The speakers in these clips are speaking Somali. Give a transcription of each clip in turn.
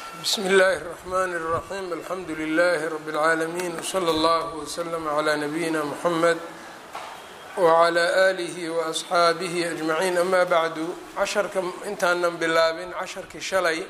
bsmi اllahi الرحmn الرaحيم alxamdu لlh رb العaalمين وslى اllه وslm عlى نabيina mحamed وعlى آlih وأصxaabih أجmaعيin ama bعdu casharka intaanan bilaabin casharkii shalay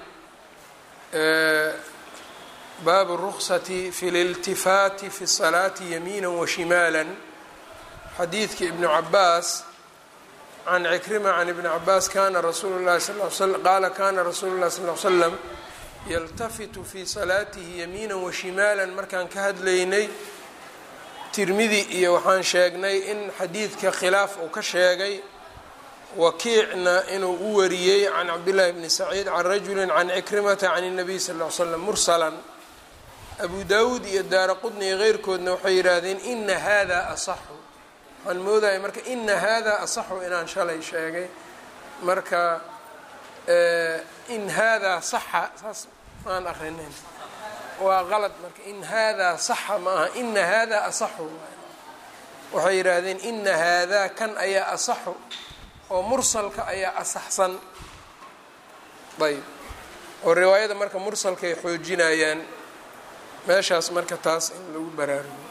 baabu الرksة fi اlاltifaati fi الصalaaةi yamiina وashimaalا xadiidki ibn cabaas can cikrima can ibni cabaas kana rasuulu lahi sal qaala kana rasuulu اlahi sal ly slam yaltafitu fii salaatihi yamiina washimaala markaan ka hadlaynay tirmidi iyo waxaan sheegnay in xadiidka khilaaf uu ka sheegay wakiicna inuu u wariyey can cabdillahi bni saciid can rajuli can cikrimata can الnabiy sal ly slam mursalan abu dawuud iyo daara qudni iyo keyrkoodna waxay yidhaahdeen ina hada asaxu waxaan moodaya marka ina hada asaxu inaan shalay sheegay marka in haadaa saxa saas maan akrinayn waa qalad marka in haadaa saxa ma aha ina haadaa asaxu waxay yidhaahdeen ina haadaa kan ayaa asaxu oo mursalka ayaa asaxsan ayb oo riwaayada marka mursalkaay xoojinayaan meeshaas marka taas in lagu baraarugo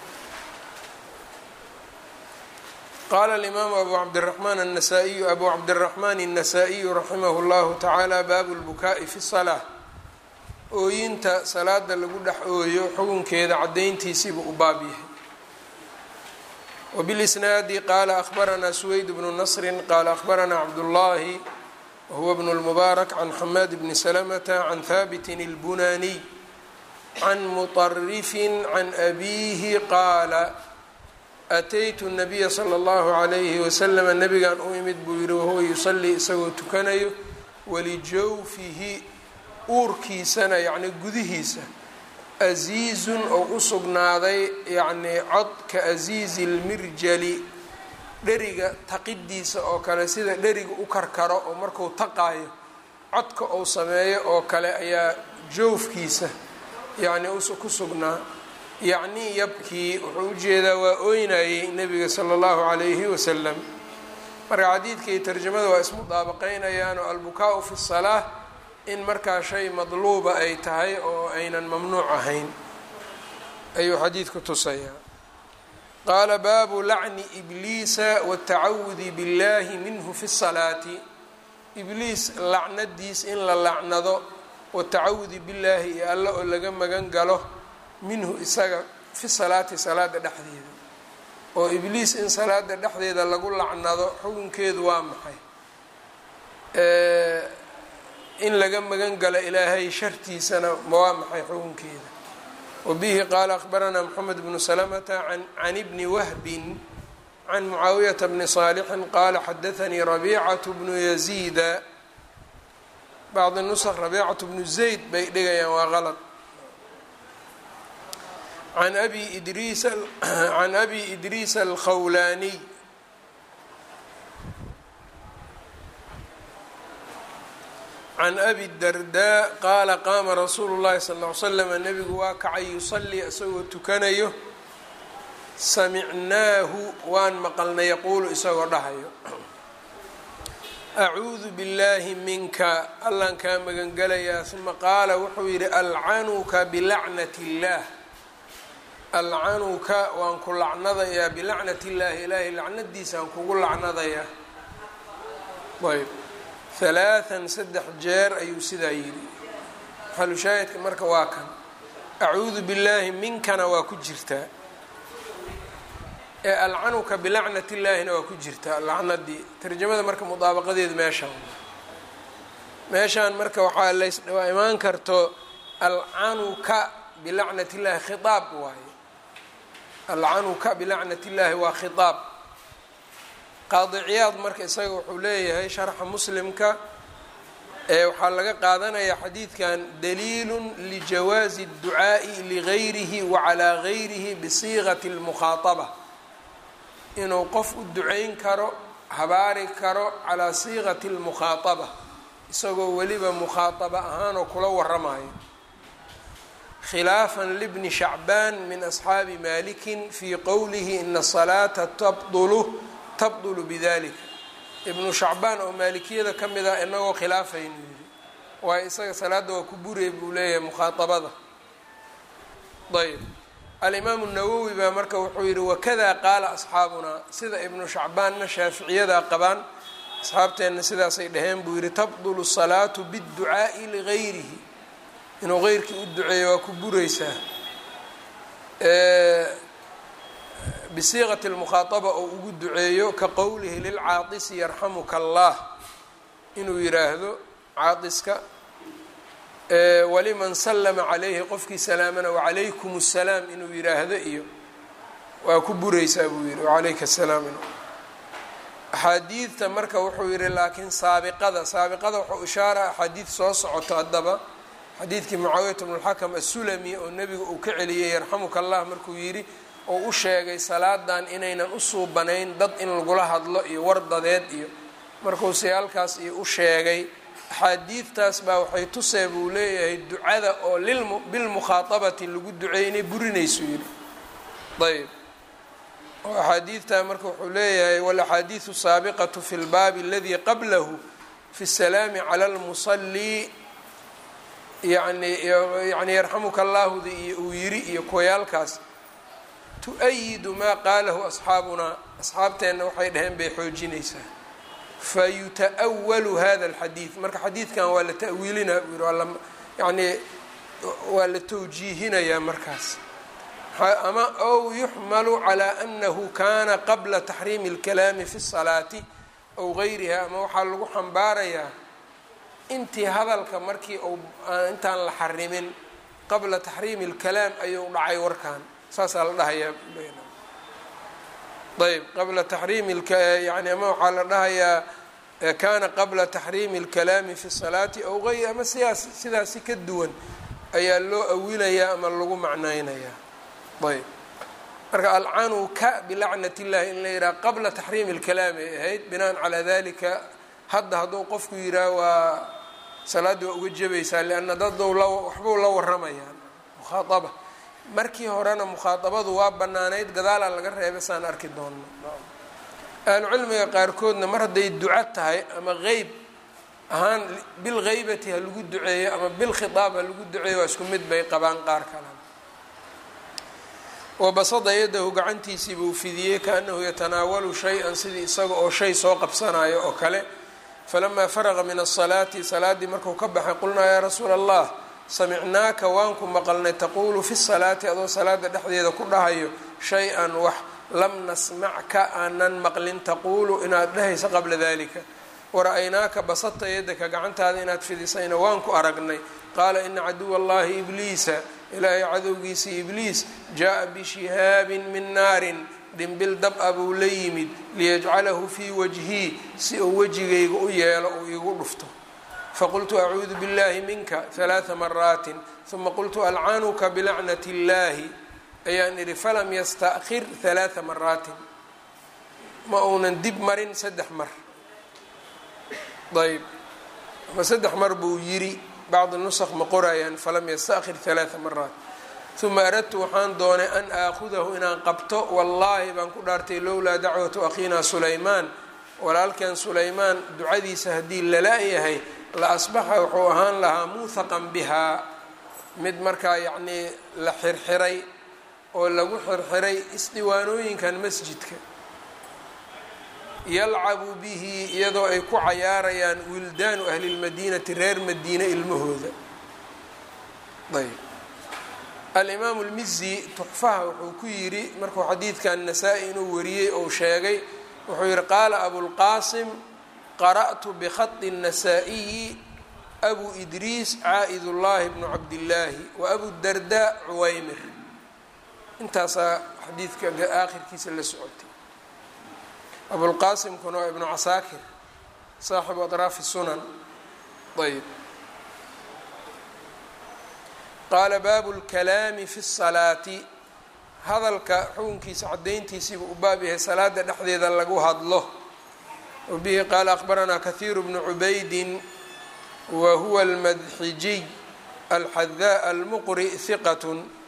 qala alimaamu abu cabdiraxmaan anasaiyu abu cabdiraxmaan الnasaa-iyu raximah اllahu tacaala baabu lbukaa'i fi salaa ooyinta salaada lagu dhex ooyo xukunkeeda cadayntiisiibuu u baab yahay wbilisnaadi qaala ahbaranaa suweyd bnu nasri qaala ahbaranaa cabdullahi wahuwa bnu lmubaarak can xamaad bni salamata can haabitin اlbunaaniy can muطarifin can abiihi qaala ataytu nabiya sala allahu calayhi wasalama nabigan u imid buu yihi wahuwa yusalii isagoo tukanayo walijawfihi uurkiisana yacni gudihiisa asiizun oo u sugnaaday yacnii cod ka asiizi lmirjali dheriga taqidiisa oo kale sida dheriga u karkaro oo marku taqaayo codka uu sameeyo oo kale ayaa jawfkiisa yacni ku sugnaa yacnii yabkii wuxuu ujeedaa waa ooynayey nebiga sala allahu calayhi wasalam marka xadiidka iyo tarjamada waa ismudaabaqeynayaan oo albukaa-u fi salaa in markaa shay madluuba ay tahay oo aynan mamnuuc ahayn ayuu xadiidku tusayaa qaala baabu lacni ibliisa watacawudi billahi minhu fi salaati ibliis lacnadiis in la lacnado watacawudi billaahi iyo alla oo laga magan galo minhu isaga fi salaati salaada dhexdeeda oo ibliis in salaada dhexdeeda lagu lacnado xukunkeedu waa maxay in laga magan galo ilaahay shartiisana waa maxay xukunkeeda wabihi qaala akhbaranaa moxamed bnu salamata can ibni wahbin can mucaawiyata bni saalixin qaala xadaanii rabiicatu bnu yaziida bacdi nusq rabiicatu bnu zayd bay dhigayaan waa qalad can abi idriis can abi idriis alkhawlaaniy can abi dardaa qaala qaama rasuulu llahi sal ll ly slama nebigu waa kacay yusalii isagoo tukanayo samicnaahu waan maqalnay yaquulu isagoo dhahayo acuudu billaahi minka allaan kaa magangelayaa uma qaala wuxuu yidhi alcanuka bilacnat illaah alcanuka waan ku lacnadayaa bilacnat illaahi ilaahay lacnadiisaan kugu lacnadayaa ayb halaathan saddex jeer ayuu sidaa yidhi xalushaahidka marka waa kan acuudu billaahi minkana waa ku jirtaa ee alcanuka bilacnat illaahina waa ku jirtaa lacnadii tarjamada marka mudaabaqadeedu meeshaan meeshaan marka waxaa lawaa imaan karto alcanuka bilacnat illahi khitaab waaye alcanuka bilacnat illaahi waa khitaab qaadi ciyaad marka isaga wuxuu leeyahay sharxa muslimka ee waxaa laga qaadanayaa xadiidkan daliilun lijawaazi اdducaa'i ligayrihi wa calaa gayrihi bisiiqati اlmukhaataba inuu qof u ducayn karo habaari karo calaa siiqati اlmukhaataba isagoo weliba mukhaataba ahaanoo kula waramayo khilaafan libni shacbaan min asxaabi malikin fii qowlihi ina salaata tabdulu tabdulu bidalika ibnu shacbaan oo maalikiyada ka mid ah inagoo khilaafaynu yidhi waayo isaga salaadda waa ku buraya buu leeyahay mukhaaabada ayb alimaamu nawowi baa marka wuxuu yihi wakada qaala asxaabunaa sida ibnu shacbaanna shaaficiyadaa qabaan asxaabteenna sidaasay dhaheen buu yihi tabdulu salaatu biاdducaa'i ligayrihi inuu geyrkii u duceeyo waa ku buraysaa bisiiqati lmukhaadaba oo ugu duceeyo ka qowlihi lilcaadisi yarxamuka allah inuu yiraahdo caadiska waliman sallama calayhi qofkii salaamana wacalaykum assalaam inuu yiraahdo iyo waa ku buraysaa buu yihi wacalayka asalaam in axaadiidta marka wuxuu yihi laakiin saabiqada saabiqada wuxuu ishaara axaadiid soo socoto haddaba xadiidkii mucaawiyata bnulxakam assulami oo nebiga uu ka celiyey yarxamuka allah markuu yidhi oo u sheegay salaadan inaynan u suubanayn dad in lagula hadlo iyo wardadeed iyo markuu si halkaas iyo u sheegay axaadiidtaas baa waxay tusee buu leeyahay ducada oo bilmukhaaabati lagu duceeyay inay burinayso yidhi ayb oo axaadiidtaa marka wuxuu leeyahay walaxaadiidu saabiqatu fi lbaabi aladii qablahu fi salaami cala lmusalii yani yani yarxamuka allaahudi iyo uu yiri iyo kuwayaalkaas tu-ayidu maa qaalahu asxaabunaa asxaabteenna waxay dhaheen bay xoojinaysaa fayuta-walu hada alxadiid marka xadiidkan waa la ta'wiilinaa buu yihi waa yani waa la tawjiihinayaa markaas ama ow yuxmalu calaa anahu kana qabla taxriimi اlkalaami fi الsalaati ow gayriha ama waxaa lagu xambaarayaa intii hadalka markii u intaan la xarimin qabla taxriimi اlkalaam ayuu dhacay warkan saasaa la dhahayaa ayb qabla taxriimi yani ama waxaa la dhahayaa kana qabla taxriimi اlkalaami fi الsalaati ow gayri ama sidaas sidaasi ka duwan ayaa loo awilayaa ama lagu macnaynayaa ayb marka alcanu ka bilacnat illahi in la yidhaha qabla taxriimi اlkalaam ay ahayd binaan calaa dalika hadda hadduu qofku yidhaah waa salaaddii waa uga jebaysaa lianna dadou la waxbuu la waramayaa mukhaaaba markii horena mukhaaabadu waa banaanayd gadaalaa laga reebay saan arki doonno ahlucilmiga qaarkoodna mar hadday duco tahay ama qeyb ahaan bilgheybati ha lagu duceeyo ama bilkhitaab ha lagu duceeyo waa isku mid bay qabaan qaar kalena wabasada yadahu gacantiisii buu fidiyey kaanahu yatanaawalu shay-an sidii isaga oo shay soo qabsanayo oo kale falamaa faraqa min asalaati salaaddii marku ka baxay qulnaa yaa rasuula allah samicnaaka waan ku maqalnay taquulu fi salaati adoo salaada dhexdeeda ku dhahayo shay-an wax lam nasmacka aanan maqlin taquulu inaad dhahayso qabla dalika wara-aynaaka basadta yadaka gacantaada inaad fidisayna waan ku aragnay qaala ina caduwa allahi ibliisa ilaahay cadowgiisii ibliis jaa-a bishihaabin min naarin dhimbil dab-a buu la yimid liyajcalahu fii wajhii si uu wejigayga u yeelo uu iigu dhufto faqultu acuudu biاllahi minka halaaa maraatin uma qultu alcanuka bilacnati اllahi ayaan idhi falam yasta'khir halaaa maraatin ma uunan dib marin saddex mar ayb ama saddex mar buu yiri bacdi nusq ma qorayaan falam yasta'khir halaaa maraat uma aradtu waxaan doonay an aakhudahu inaan qabto wallaahi baan ku dhaartay lowlaa dacwatu akhiina sulaymaan walaalkan sulaymaan ducadiisa haddii lala-yahay la asbaxa wuxuu ahaan lahaa muuhaqan bihaa mid markaa yacnii la xirxiray oo lagu xirxiray isdiwaanooyinkan masjidka yalcabu bihi iyadoo ay ku cayaarayaan wildaanu ahlilmadiinati reer madiine ilmahooda ayb alimaamu lmizi tuxfaha wuxuu ku yidhi markuu xadiidkan nasaa-i inuu wariyey ou sheegay wuxuu yihi qaala abulqaasim qara'tu bikhadi الnasaa-iyi abu idriis caa'id ullaahi bnu cabdillaahi wa abu darda cuwaymir intaasaa xadiidka aakhirkiisa la socotay abulqaasimkuna waa ibnu casaakir saaxibu adraafi sunan ayb qaala baabu اlkalaami fi الsalaati hadalka xukunkiisa cadayntiisiibu u baab yahay salaada dhexdeeda lagu hadlo wabihi qaala akhbaranaa kahiiru bnu cubaydin wa huwa almadxijiy alxadaa almuqri hiqat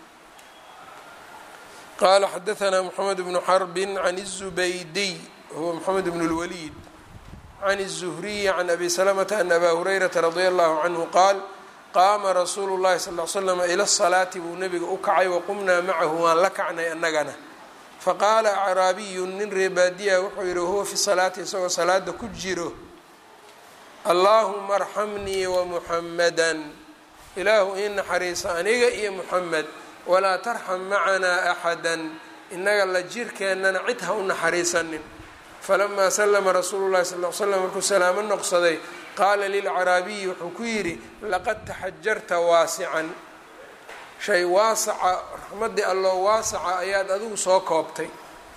qaala xadaanaa moxamed bnu xarbin can الzubaydiy huwa moxamed bn اlwaliid can الزhriyi can abi slmta an aba hurayrata radia allahu canhu qaal qaama rasuulu llahi sal l slam ila salaati buu nabiga u kacay waqumnaa macahu waan la kacnay annagana faqaala acraabiyu nin reebaadiya wuxuu yihi huwa fi salaati isagoo salaada ku jiro allaahuma arxamnii wamuxamada ilaahu ii naxariisa aniga iyo muxamed walaa tarxam macanaa axada inaga la jirkeennana cid ha u naxariisanin falamaa slama rasuulu llahi sal l slam markuu salaamo noqsaday qaala lilcaraabiyi wuxuu ku yidhi laqad taxajarta waasican shay waasaca raxmaddii alloo waasaca ayaad adigu soo koobtay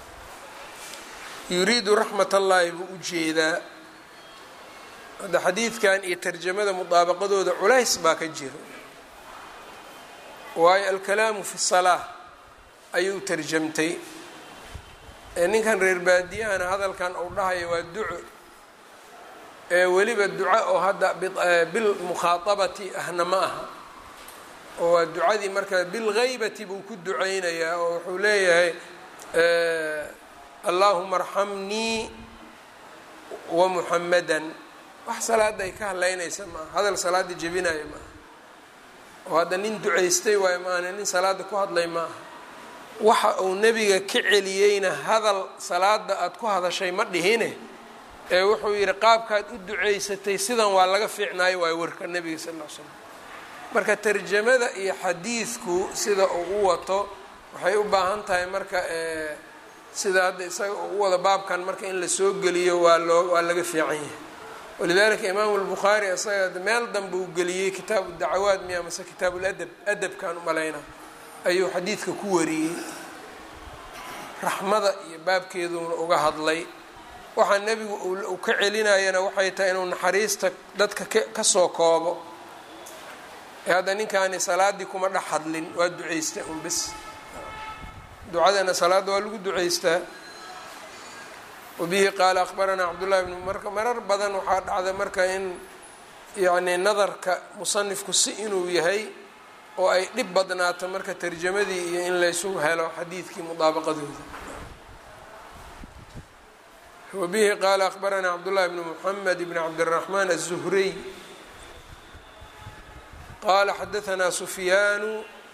yuriidu raxmat allaahi buu u jeedaa hadda xadiidkan iyo tarjamada mudaabaqadooda culays baa ka jira waayo alkalaamu fi salaa ayuu tarjamtay ninkan reer baadiyahana hadalkan uu dhahayo waa duco ee weliba duca oo hadda bilmukhaaabati ahna ma aha oo waa ducadii marka bilghaybati buu ku duceynayaa oo wuxuu leeyahay allaahuma arxamnii wamuxamadan wax salaada ay ka hadlaynaysa maaha hadal salaada jebinaya maaha oo hadda nin ducaystay waayo maana nin salaada ku hadlay maaha waxa uu nebiga ka celiyeyna hadal salaada aada ku hadashay ma dhihine ee wuxuu yidhi qaabkaad u duceysatay sidan waa laga fiicnaayo waayo warka nebiga sal ll slam marka tarjamada iyo xadiidku sida uu u wato waxay u baahan tahay marka sida hadda isaga uu u wado baabkan marka in la soo geliyo waa loo waa laga fiican yahay walidalika imaamu lbukhaari isaga meel danba uu geliyey kitaabu dacawaad miya mase kitaabu ladab adabkan umalayna ayuu xadiidka ku wariyey raxmada iyo baabkeeduuna uga hadlay waxaa nebigu uu ka celinayana waxay tahay inuu naxariista dadka kasoo koobo ee hadda ninkaani salaaddii kuma dhex hadlin waa duceystaa un bes ducadana salaadda waa lagu duceystaa wabihi qaala akhbaranaa cabdullahi bnu marka marar badan waxaa dhacda marka in yacni nadarka musanifku si inuu yahay oo ay dhib badnaato marka tarjamadii iyo in laysu helo xadiidkii mudaabaqadooda wabihi qaala akhbaranaa cabdullahi bnu muxamed bn cabdiraxmaan aلzuhriy qaala xadaanaa sufyaanu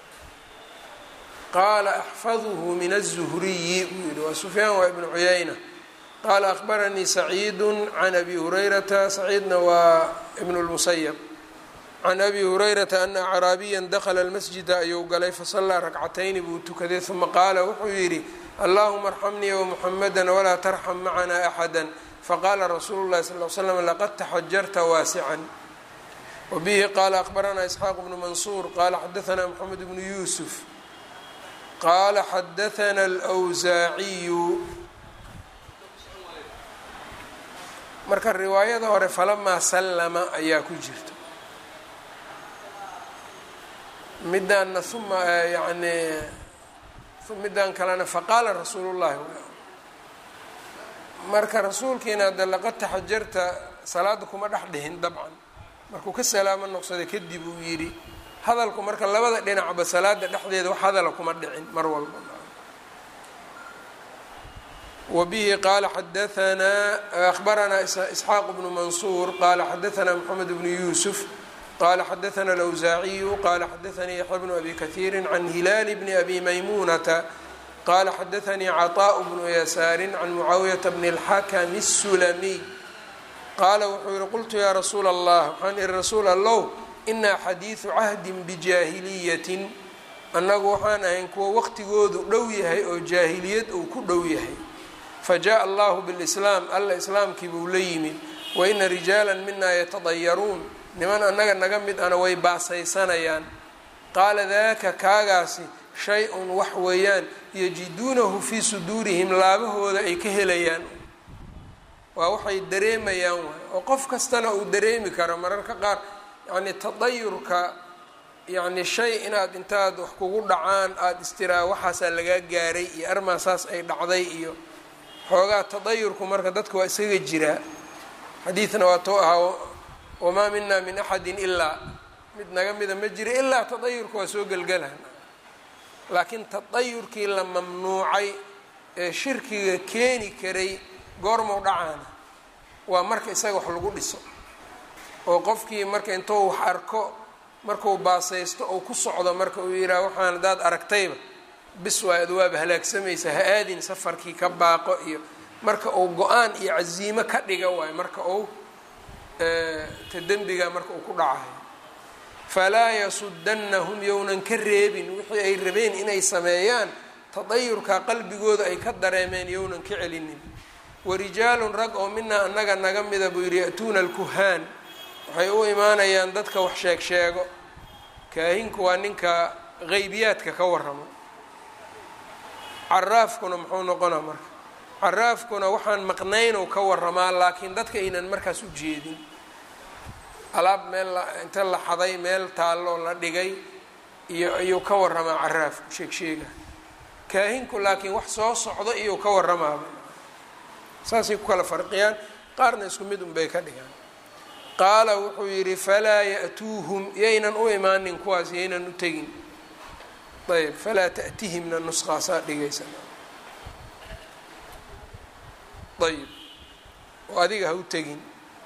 qaala axfaduhu min الzuhriyi buu yihi waa sufyaan waa ibnu cuyayna qaala akhbaranii saciidu can abi hurayrata saciidna waa ibn اlmusayab can abi hurayrata ana acraabiya dakla اlmasjida ayuu galay fasallaa rakcatayni buu tukaday uma qaala wuxuu yidhi allahuma arxamnii wamuxamada walaa tarxam macana axada faqaala rasuulu llahi sal l slam laqad taxajarta waasican wabihi qaala akhbaranaa isxaaq bnu mansuur qaala xadaanaa moxamed bnu yuusuf qaala xadaana alwsaaciyu marka riwaayada hore falamaa sallama ayaa ku jirta midaanna uma yani midaan kalena faqaala rasuulu llahi marka rasuulkiina hadda laqad taxajarta salaada kuma dhex dhihin dabcan markuu ka salaamo noqsaday kadib uu yidhi hadalku marka labada dhinacba salaada dhexdeeda wax hadala kuma dhicin mar walba wabihi qaala xadaanaa akhbaranaa isxaaq bnu mansuur qaala xadaanaa moxamed bnu yuusuf qala xadaana alawsaaciyu qala xadaanii yaxya bnu abi kahiiri can hilaali bni abi maymuunata qala xadaanii caطaaءu bnu yasaari can mucaawiyata bni اlxakami الsulamiy qaala wuxuu yihi qultu yaa rasuula allah waxaan ihi rasuul allow inaa xadiidu cahdin bijaahiliyatin annagu waxaan ahayn kuwa waqtigoodu dhow yahay oo jaahiliyad uu ku dhow yahay fajaءa allahu bاlislaam alla islaamkii buu la yimid waina rijaala mina yatadayaruun niman annaga naga mid ana way baasaysanayaan qaala daaka kaagaasi shay-un wax weeyaan yajiduunahu fii suduurihim laabahooda ay ka helayaan waa waxay dareemayaan waay oo qof kastana uu dareemi karo mararka qaar yacni tadayurka yacni shay inaad intaad wax kugu dhacaan aada istiraa waxaasaa lagaa gaaray iyo armaasaas ay dhacday iyo xoogaa tadayurku marka dadka waa isaga jiraa xadiidna waa tou ahaa wamaa mina min axadin ilaa mid naga mida ma jira ilaa tadayurka waa soo gelgelaha laakiin tadayurkii la mamnuucay ee shirkiga keeni karay goormau dhacaana waa marka isaga wax lagu dhiso oo qofkii marka intuu wax arko markuu baasaysto ou ku socdo marka uu yidhaha waxaan haddaad aragtayba bis waa adwaaba halaagsamaysa ha aadin safarkii ka baaqo iyo marka uu go-aan iyo casiimo ka dhiga waayo marka uu ta dembiga marka uu ku dhacayo falaa yasudannahum yownan ka reebin wixii ay rabeen inay sameeyaan tadayurka qalbigooda ay ka dareemeen yownan ka celinin warijaalun rag oo minaa annaga naga mida buu yidhi ya-tuuna alkuhaan waxay u imaanayaan dadka wax sheeg sheego kaahinku waa ninka qeybiyaadka ka warramo caraafkuna muxuu noqonaa marka caraafkuna waxaan maqnaynow ka warramaa laakiin dadka aynan markaas u jeedin alaab meel inta la xaday meel taalloo la dhigay iyo iyuu ka warramaa caraafku sheeg sheega kaahinku laakiin wax soo socdo iyuu ka warramaaba saasay ku kala farqiyaan qaarna isku mid unbay ka dhigaan qaala wuxuu yidhi falaa ya-tuuhum yaynan u imaanin kuwaas yaynan u tegin ayb falaa ta'tihimna nusqaasaa dhigaysa ayb oo adiga ha u tegin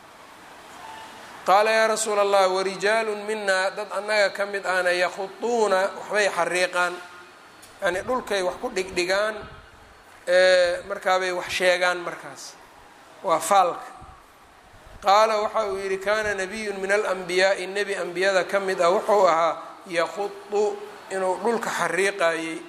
qaala yaa rasuula allah warijaalun minaa dad annaga ka mid ahna yakhuduuna waxbay xariiqaan yani dhulkay wax ku dhigdhigaan markaabay wax sheegaan markaas waa faalka qaala waxa uu yidhi kaana nabiyun min alanbiyaai nebi ambiyada ka mid ah wuxuu ahaa yakhudu inuu dhulka xariiqayey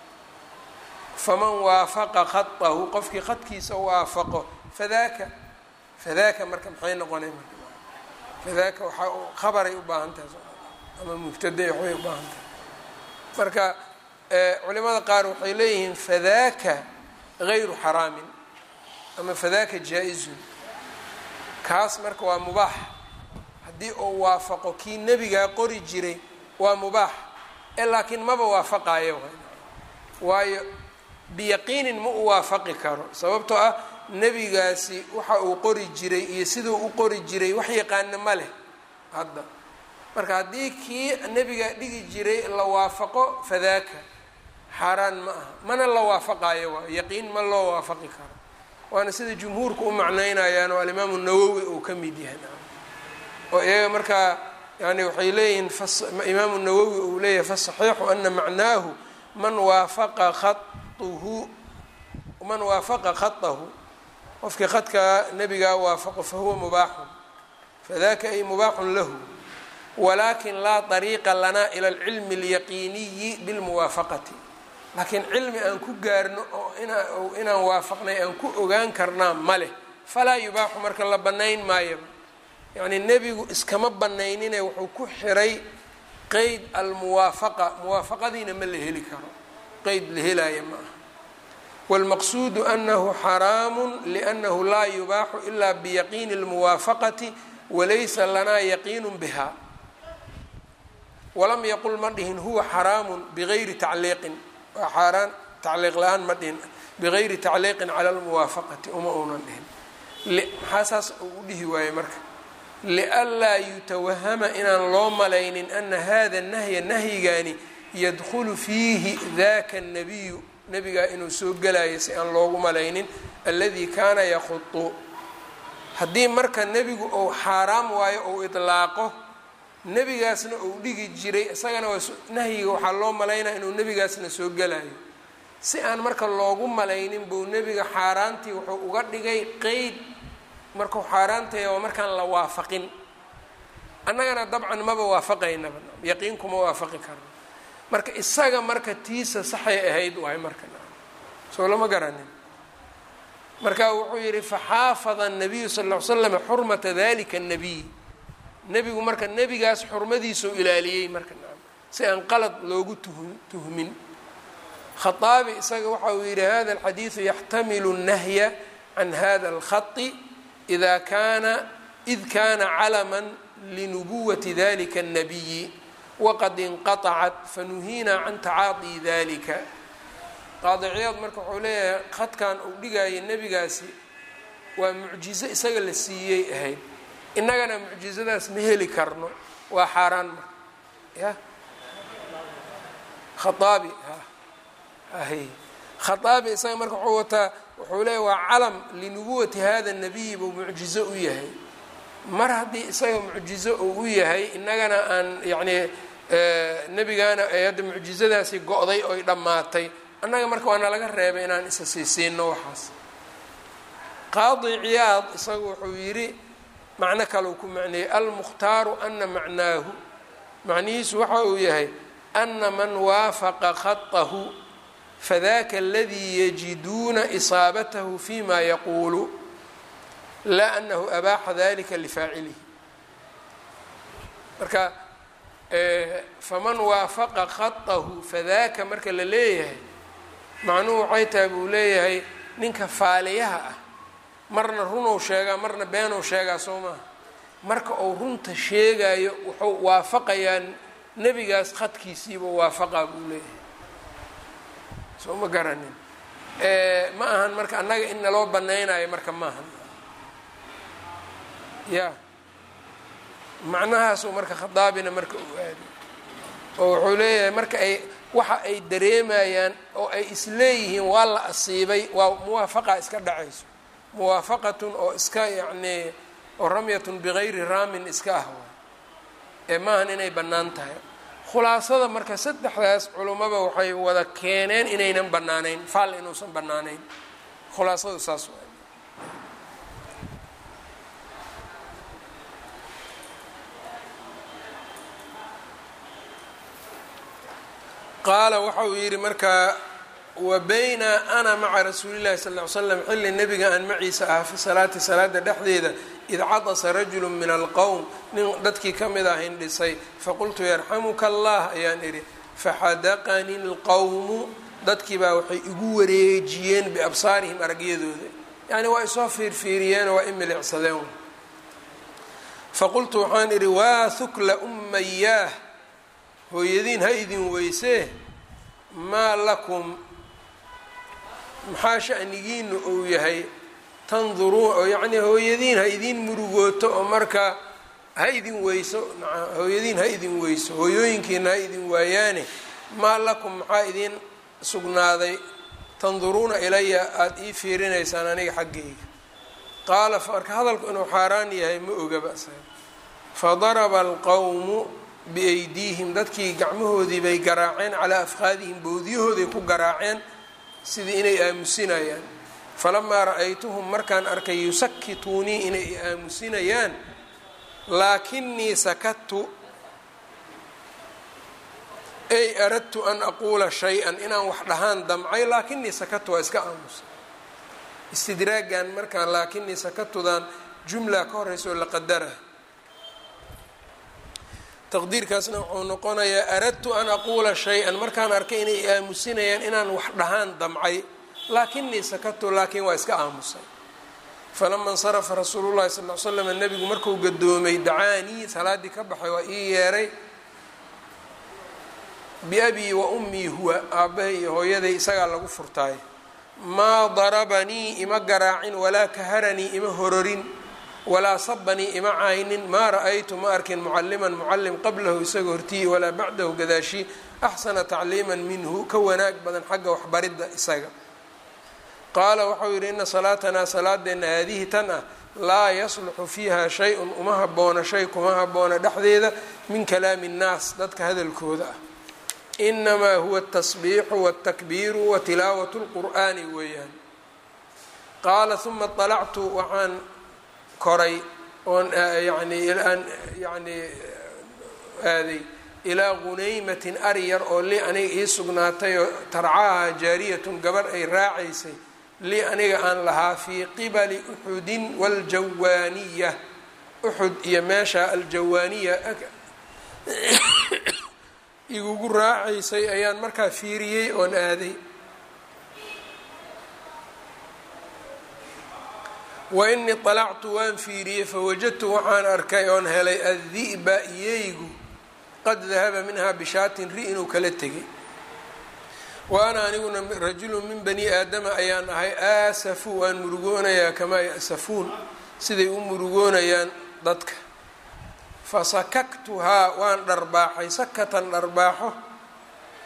faman waafaqa khadahu qofkii khadkiisa waafaqo fadaaka fadaaka marka maxay noqonay marka fadaaka waxaa khabaray u baahan tahay ama mubtaday waxbay u baahan tahay marka culimada qaar waxay leeyihiin fadaaka gayru xaraamin ama fadaaka jaa-izun kaas marka waa mubaax haddii uu waafaqo kii nebigaa qori jiray waa mubaax ee laakiin maba waafaqaayo waayo biyaqiinin ma u waafaqi karo sababtoo ah nebigaasi waxa uu qori jiray iyo siduu u qori jiray wax yaqaana ma leh hadda marka haddii kii nebiga dhigi jiray la waafaqo fadaaka xaaraan ma aha mana la waafaqaayo waa yaqiin ma loo waafaqi karo waana sida jumhuurku u macnaynayaan oo alimaamu nawowi uu ka mid yahay oo iyaga markaa yani waxay leeyihiin imaamu nawowi uu leeyahay fasaxiixu ana macnaahu man waafaqa khauhu man waafaqa khadahu qofkii khadkaa nebigaa waafaqo fahuwa mubaaxun fadaka ay mubaaxun lahu walakin laa طariiqa lana ila alcilmi اlyaqiiniyi bilmuwaafaqati laakiin cilmi aan ku gaarno oo inaan waafaqnay aan ku ogaan karnaa ma leh falaa yubaaxu marka la bannayn maayo yacnii nebigu iskama banaynine wuxuu ku xiray qeyd almuwaafaqa muwaafaqadiina ma la heli karo qeyd la helaya ma aha wاlmaqsuudu anahu xaraamu liأnnahu laa yubaaxu ila biyaqiini اlmuwaafaqati walaysa lanaa yaqiinu biha walam yaqul ma dhihin huwa xaraamu bigayri tacliiqin waa xaaraan tacliiq la-aan ma dhihin bigayri tacliiqin cala lmuwaafaqati uma uunan dhihin maxaa saas uu u dhihi waaye marka lianlaa yutawahama inaan loo malaynin ana hada nahya nahyigaani yadkhulu fiihi daka nabiyu nabigaa inuu soo gelayo si aan loogu malaynin aladi kaana yakhudu haddii marka nebigu ou xaaraam waayo ou idlaaqo nebigaasna uu dhigi jiray isagana waa nahyiga waxaa loo malaynaya inuu nebigaasna soo gelayo si aan marka loogu malaynin buu nebiga xaaraantii wuxuu uga dhigay qeyd markuu xaaraantaya waa markaan la waafaqin annagana dabcan maba waafaqaynaba yaqiin kuma waafaqi karno marka isaga marka tiisa saxay ahayd waay marka soo lama garanin marka wuxuu yihi faxaafada الnabiyu sal ll ly slam xurmata dalika الnabiy nebigu marka nebigaas xurmadiisau ilaaliyey marka si aan qalad loogu tuhmin khaaabi isaga waxa uu yihi hada alxadiidu yaxtamilu الnahya can hada اlkhai ida kana id kana calama linubuwati dalika الnabiyi waqad inqaطacat fanuhiina can tacaadii dalika qaadiciyaad marka wuxuu leeyahay khadkan uu dhigayay nebigaasi waa mucjizo isaga la siiyey ahayd innagana mucjizadaas ma heli karno waa xaaraan marka ya khaaabi ahy khaaabi isaga marka wuxuu wataa wuxuu leeya waa calam linubuwati hada nabiyi buu mucjizo u yahay mar haddii isaga mucjizo uu u yahay innagana aan yacnii nebigaana ay hadda mucjizadaasi go-day oy dhammaatay annaga marka waana laga reebay inaan isa siisiino waxaas qaadi ciyaad isagu wuxuu yidhi macno kalau ku macneeyey almukhtaaru ana macnaahu macnihiisu waxa uu yahay ana man waafaqa khatahu fadaka aladii yajiduuna isaabatahu fima yaquulu laa anahu abaaxa dalika lifaacilihi marka faman waafaqa khatahu fadaka marka la leeyahay macnuhu waxay tahay buu leeyahay ninka faaliyaha ah marna runow sheegaa marna beenow sheegaa soo maaha marka uu runta sheegayo wuxuu waafaqayaa nebigaas khadkiisiiba waafaqaa buu leeyahay soo ma garanin ma ahan marka annaga in naloo banaynayo marka maahan ya macnahaasuu marka khadaabina marka uu aadi oo wuxuu leeyahay marka ay waxa ay dareemayaan oo ay isleeyihiin waa la asiibay waa muwaafaqa iska dhacayso muwaafaqatun oo iska yacnii oo ramyatun bigayri raamin iska ah waay ee maahan inay bannaan tahay khulaasada marka saddexdaas culummaba waxay wada keeneen inaynan bannaanayn faal inuusan bannaanayn khulaasadu saas waay qaala waxa uu yidhi markaa wa bayna ana maca rasuuli llahi sal ly slam xilli nebiga aan maciisa ah fi salaati salaada dhexdeeda id cadasa rajulu min alqowm nin dadkii ka mid ah hindhisay faqultu yarxamuka allah ayaan idhi faxadaqani lqowmu dadkii baa waxay igu wareejiyeen biabsaarihim aragyadooda yacni waa isoo fiirfiiriyeenoo waa i milicsadeen faqultu waxaan idhi waa hukla ummayaah hooyadiin ha idin weysee maa lakum maxaa shanigiinu uu yahay tanduruun oo yacnii hooyadiin ha idin murugooto oo marka ha idin weyso hooyadiin ha idin weyso hooyooyinkiina ha idin waayaane maa lakum maxaa idin sugnaaday tanduruuna ilaya aada ii fiirinaysaan aniga xaggayga qaala marka hadalku inuu xaaraan yahay ma ogaba fadaraba alqowmu biaydiihim dadkii gacmahoodii bay garaaceen calaa afqaadihim bowdiyahooday ku garaaceen sidii inay aamusinayaan falamaa ra-aytuhum markaan arkay yusakituunii inay i aamusinayaan laakinii sakadtu ay aradtu an aquula shay-an inaan wax dhahaan damcay laakinii sakadtu waa iska aamusay istidraagan markaan laakinii sakatudan jumla ka horeysa oo la qadara taqdiirkaasna wuxuu noqonayaa aradtu an aquula shay-an markaan arkay inay aamusinayaan inaan wax dhahaan damcay laakinii sakatu laakiin waa iska aamusay falama insarafa rasuulu llahi sal l slam nebigu markuu gadoomay dacaanii salaadii ka baxay waa ii yeeray biabii wa ummii huwa aabbahay iyo hooyaday isagaa lagu furtaay maa darabanii ima garaacin walaa kaharanii ima hororin walaa sabanii ima caynin maa ra-aytu ma arkin mucaliman mucalim qablahu isaga hortiyi walaa bacdahu gadaashii axsana tacliiman minhu ka wanaag badan xagga waxbaridda isaga qaala waxau yidhi ina salaatanaa salaadeenna haadihi tan ah laa yasluxu fiiha shay-un uma habboona shay kuma habboona dhexdeeda min kalaami nnaas dadka hadalkooda ah inamaa huwa atasbiixu waltakbiiru wa tilaawat lqur'aani weeyaan qaala huma طalactu waxaan koray oon yani aan yani aaday ilaa gunaymatin ari yar oo lii aniga ii sugnaatay oo tarcaha jaariyatun gabar ay raacaysay lii aniga aan lahaa fii qibali uxudin wاljawaaniya uxud iyo meesha aljawaaniya igugu raacaysay ayaan markaa fiiriyey oon aaday wa inii طalactu waan fiiriyey fawajadtu waxaan arkay oon helay addi'ba iyeygu qad dahaba minha bishaatin ri inuu kala tegay wa ana aniguna rajulu min bani aadama ayaan ahay aasafu waan murugoonayaa kamaa ya'safuun siday u murugoonayaan dadka fasakaktuhaa waan dharbaaxay sakatan dharbaaxo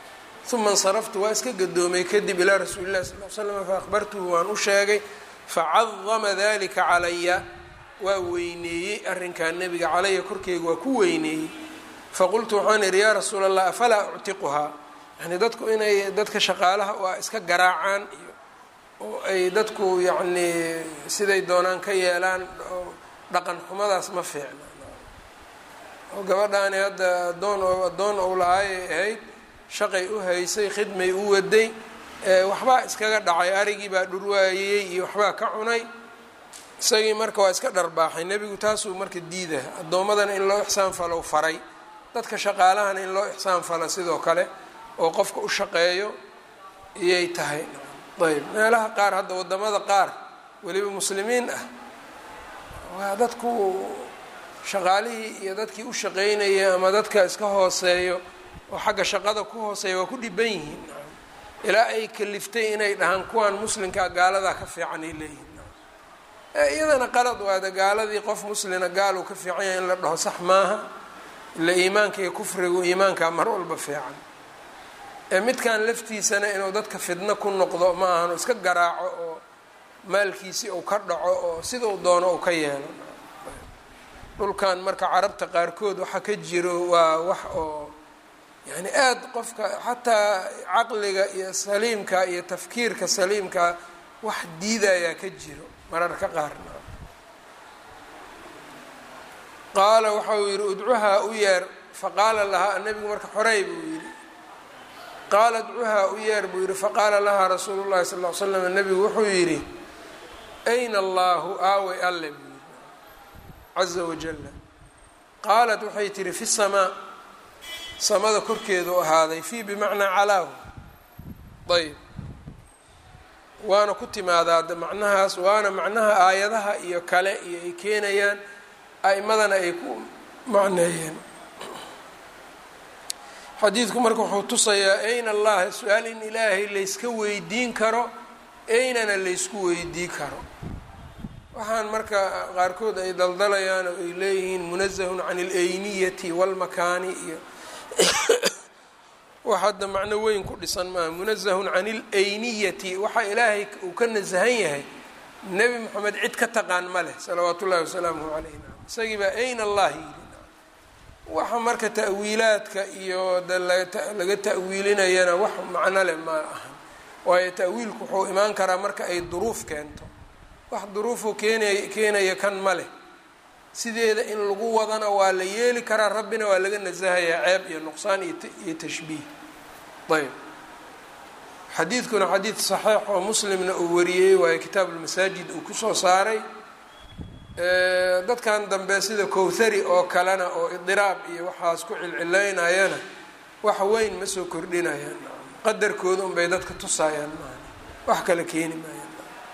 uma insaraftu waa iska gadoomay kadib ilaa rasuuli llahi sal l slam faahbartuhu waan u sheegay facadama dalika calaya waa weyneeyey arrinkaa nebiga calaya korkeyga waa ku weyneeyey faqultu waxaan idhi yaa rasuula allah afalaa uctiquhaa yani dadku inay dadka shaqaalaha waa iska garaacaan iyo oo ay dadku yacnii siday doonaan ka yeelaan oo dhaqan xumadaas ma fiicna oo gabadhaani hadda adoon oo addoon ou lahaayay ahayd shaqay u haysay khidmay u waday waxbaa iskaga dhacay arigii baa dhurwaayey iyo waxbaa ka cunay isagii marka waa iska dharbaaxay nebigu taasuu marka diidaha addoommadana in loo ixsaan falow faray dadka shaqaalahana in loo ixsaan falo sidoo kale oo qofka u shaqeeyo iyay tahay ayb meelaha qaar hadda waddamada qaar weliba muslimiin ah waa dadku shaqaalihii iyo dadkii u shaqeynaya ama dadka iska hooseeyo oo xagga shaqada ku hooseeya waa ku dhiban yihiin ilaa ay kaliftay inay dhahaan kuwan muslimkaa gaaladaa ka fiican ay leeyihiin iyadana qalad waada gaaladii qof muslina gaal uu ka fiican yahay in la dhaho sax maaha ila iimaanka iyo kufrigu iimaankaa mar walba fiican midkan laftiisana inuu dadka fidno ku noqdo ma ahano iska garaaco oo maalkiisii uu ka dhaco oo sidau doono uu ka yeelo dhulkan marka carabta qaarkood waxa ka jiro waa wax oo yani aada qofka xataa caqliga iyo saliimka iyo tafkiirka saliimka wax diidayaa ka jiro mararka qaarna qaala waxa uu yidhi udcuhaa u yeer faqaala lahaa nabigu marka xorey buu yidhi qaala udcuhaa u yeer buu yidhi faqaala lahaa rasuulu llahi sal l slam nabigu wuxuu yidhi ayna allahu aaway alle buu yidhi caza wajalla qaalat waxay tihi fi samaa samada korkeedu ahaaday fii bimacnaa calaahu ayb waana ku timaadaa macnahaas waana macnaha aayadaha iyo kale iyo ay keenayaan a'imadana ay ku macneeyeen xadiidku marka wuxuu tusayaa ayna allah su-aal in ilaahay layska weydiin karo aynana laysku weydii karo waxaan marka qaarkood ay daldalayaan oo ay leeyihiin munazahun can alayniyati walmakaani iyo wax hadda macno weyn ku dhisan maaha munazahun can ilayniyati waxa ilaahay uu ka nasahan yahay nebi moxamed cid ka taqaan ma leh salawaatu ullahi wasalaamuhu calayh isagii baa ayna allah yidhi waxa marka ta'wiilaadka iyo de laga ta'wiilinayana wax macno leh ma ahan waayo ta'wiilku wuxuu imaan karaa marka ay duruuf keento wax duruufuu keenay keenaya kan ma leh sideeda in lagu wadana waa la yeeli karaa rabbina waa laga nasahayaa ceeb iyo nuqsaan iyo tashbiih ayb xadiidkuna xadiid saxiix oo muslimna uu wariyey waayo kitaab ulmasaajid uu kusoo saaray dadkan dambe sida kowthari oo kalena oo idiraab iyo waxaas ku cilcilaynayana wax weyn ma soo kordhinayaan qadarkooda unbay dadka tusaayaan maaha wax kale keeni maayaan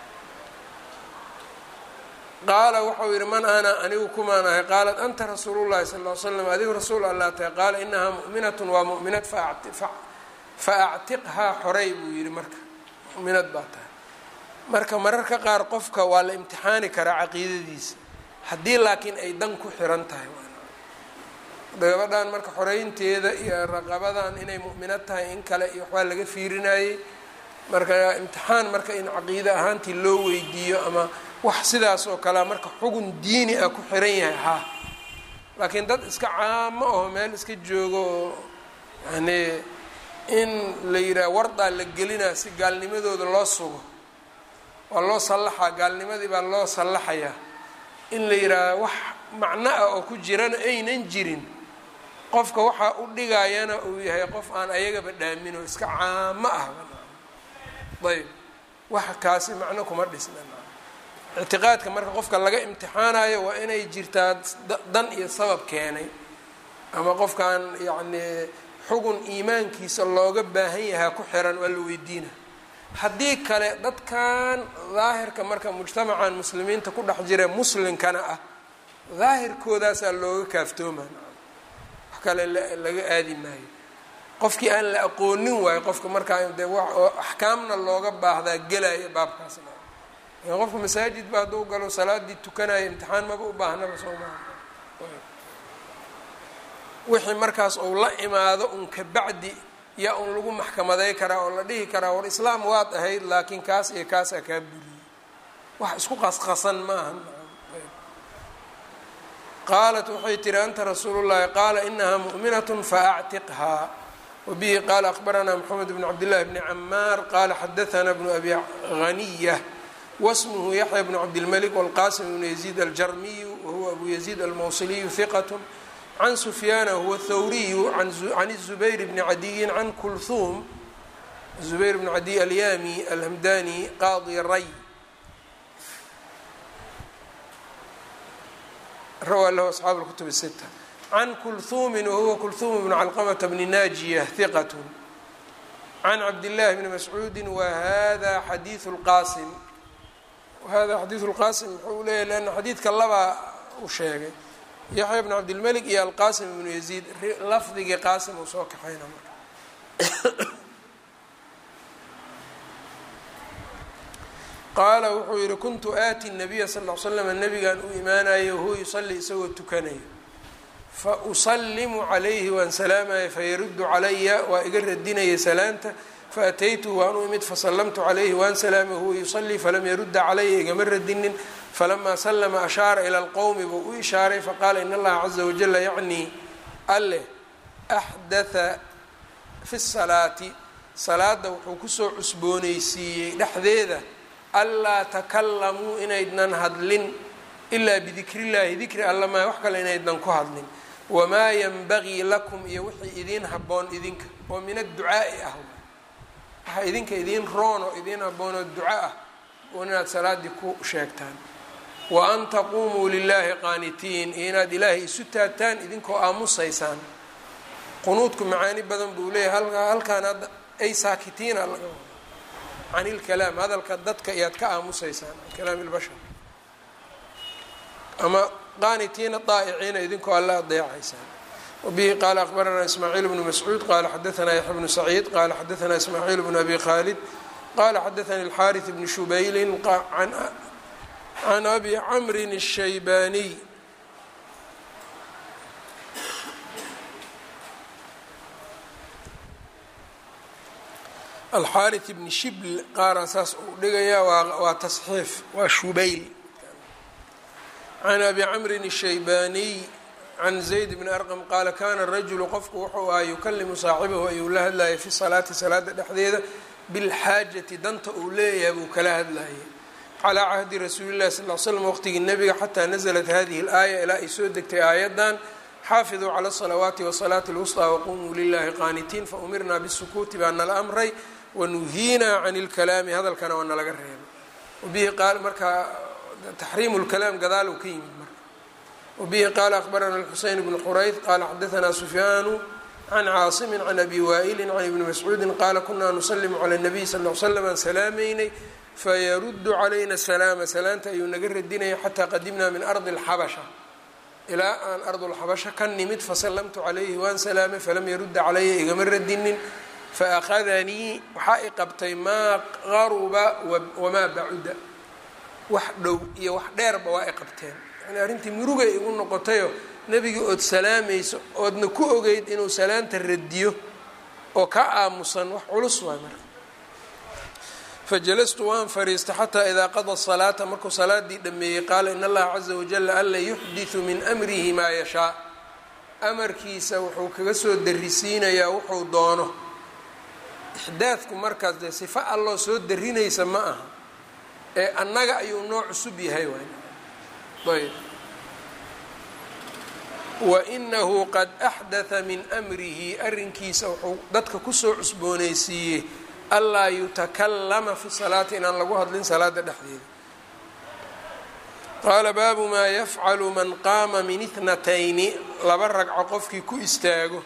qaala waxau yihi man ana anigu kumaan ahay qaalat anta rasuulu llahi sal l slam adigu rasuul allah tahay qaala inahaa mu'minatun waa mu'minad fa actiqhaa xorey buu yihi marka mu'minad baa tahay marka mararka qaar qofka waa la imtixaani karaa caqiidadiisa haddii laakiin ay dan ku xiran tahay gabadhan marka xoreynteeda iyo raqabadan inay mu'minad tahay in kale iyo waxbaa laga fiirinayey marka imtixaan marka in caqiide ahaantii loo weydiiyo ama wax sidaas oo kalea marka xugun diini ah ku xiran yahay haa laakiin dad iska caamo aho meel iska joogo oo yani in la yidhaha wardaa la gelinaa si gaalnimadooda loo sugo waa loo sallaxaa gaalnimadii baa loo sallaxayaa in la yidhaaha wax macno ah oo ku jirana aynan jirin qofka waxaa u dhigayana uu yahay qof aan ayagaba dhaamin oo iska caamo ah ayb wax kaasi macno kuma dhisna ictiqaadka marka qofka laga imtixaanayo waa inay jirtaa dan iyo sabab keenay ama qofkan yacni xugun iimaankiisa looga baahan yahaa ku xiran waa la weydiina haddii kale dadkan daahirka marka mujtamacan muslimiinta ku dhex jira muslimkana ah daahirkoodaasaa looga kaaftoomaa wax kale laga aadi maayo qofkii aan la aqoonin waayo qofka markaa de axkaamna looga baahdaa gelaya baabkaasna qofka masaajid ba hadduu galo salaadii tukanaya imtixaan maba u baahnaba soo maaha wixii markaas ou la imaado un ka bacdi yaa un lagu maxkamaday karaa oo la dhihi karaa war islaam waad ahayd laakiin kaas iyo kaasaa kaa buriyey wax isku qasqasan ma aha qaalat waxay tihi anta rasuulu llahi qaala inahaa mu'minat faactiqhaa wabihi qaala akhbaranaa moxamed bn cabdillahi bni camaar qaala xadaanaa bnu abi haniya wasmuhu yaxya bnu cabdilmalik wاlqasim bnu yaziid aljarmiyu wahuwa abu yaziid almawsiliyu hiqat can sufyaana huwa thawriyu can الzubayr bni cadiyin can kulhuum zubayr bni cadiy alyami alhamdani qaadi ray rawaa lahu asxaabu اlkutub الsita can kulhuumin wahuwa kulhuum bnu calqamata bni naajiya hiqat can cabdillahi bni mascuudi wahada xadiiu lqaasim wahada xadiidu lqaasim wuxuu leeyahy leanna xadiidka labaa u sheegay yaxya bn cabdilmalik iyo alqaasim ibnu yaziid lafdigii qaasim uu soo kaxayna marka qaala wuxuu yihi kuntu aati nabiya sal l slam nabigan u imaanayo wahuwa yusalli isagoo tukanayo fa usalimu calayhi waan salaamaya fayaruddu calaya waa iga radinaya salaanta faataytuhu waan u imid fasallamtu calayhi waan salaamay huwa yusallii falam yarudda calaya igama radinin falamaa salama ashaara ila alqowmi buu u ishaaray faqaala in allaha caza wajala yacnii alleh axdatha fi salaati salaada wuxuu kusoo cusboonaysiiyey dhexdeeda anlaa takalamuu inaydnan hadlin ilaa bidikrillahi dikri alla maa wax kale inaydnan ku hadlin wamaa yanbagii lakum iyo wixii idiin habboon idinka oo min adducaa'i ah waxaa idinka idiin roon oo idiin habboon oo duco ah oo inaad salaaddii ku sheegtaan wa an taquumuu lilaahi qaanitiin iyo inaad ilaahay isu taagtaan idinkoo aamusaysaan qunuudku macaani badan buu leeyahay halkaan hadda ay saakitiina laga wado can ilkalaam hadalka dadka iyaad ka aamusaysaan can kalaami ilbashar ama qaanitiina daa'iciina idinkoo alla adeecaysaan wabihi qaala akhbaranaa ismaaciil bnu mascuud qaala xadaanaa yaxya bnu saciid qaala xadaanaa ismaaciil bnu abi khaalid qaala xadaanii alxaariث bni shubaylin can abi camrin الshaybaaniy alxaariث bni shibl qaara saas uu dhigayaa waa tasxiif waa shubayl can abi camrin الshaybaaniy can zayd bni arqam qaala kana rajulu qofku wuxuu ahaa yukalimu saaxibahu ayuu la hadlayay fi salaati salaada dhexdeeda bilxaajati danta uu leeyahay buu kala hadlayay calaa cahdi rasuuli llahi sal l slam waqtigii nebiga xataa naزlat hadihi اlaaya ilaa ay soo degtay aayadan xaafiduu cala الsalawaati wasalaati اlwusطى waqumuu lilahi qaanitiin faumirna bisukuuti baa nala amray wanuhiinaa can اlkalaami hadalkana waa nalaga reebay wabihi qaal markaa taxriimu اlkalaam gadaalow ka yimid marka wabihi qaala akhbarana اlxuseyn bnu xurayd qaala xadaanaa sufyaanu can caasimi can abi waa'ili can ibni mascuudi qaala kunaa nusalimu cala الnabiy sal l slam aan salaameynay fayaruddu calayna salaama salaanta ayuu naga radinaya xataa qadimnaa min ardi اlxabasha ilaa aan ardulxabasha ka nimid fasallamtu calayhi waan salaamay falam yarudda calaya igama radinin faأkhadanii waxaa i qabtay maa qaruba wamaa bacuda wax dhow iyo wax dheerba waa i qabteen yani arrintii murugay igu noqotayo nebigii ood salaamayso oodna ku ogeyd inuu salaanta radiyo oo ka aamusan wax culus waay marka fajalastu waan fariistay xataa idaa qada salaata markuu salaadii dhameeyey qaala in allaha caza wajala alla yuxdiثu min amrihi maa yashaa amarkiisa wuxuu kaga soo darisiinayaa wuxuu doono ixdaadku markaas dee sifa alloo soo darinaysa ma aha ee annaga ayuu noo cusub yahay waay ayb wainahu qad axdatha min amrihi arrinkiisa wuxuu dadka kusoo cusboonaysiiyey anlaa yutakallama fi salaati inaan lagu hadlin salaada dhexdeeda qaala baabu maa yafcalu man qaama min ithnatayni laba ragco qofkii ku istaago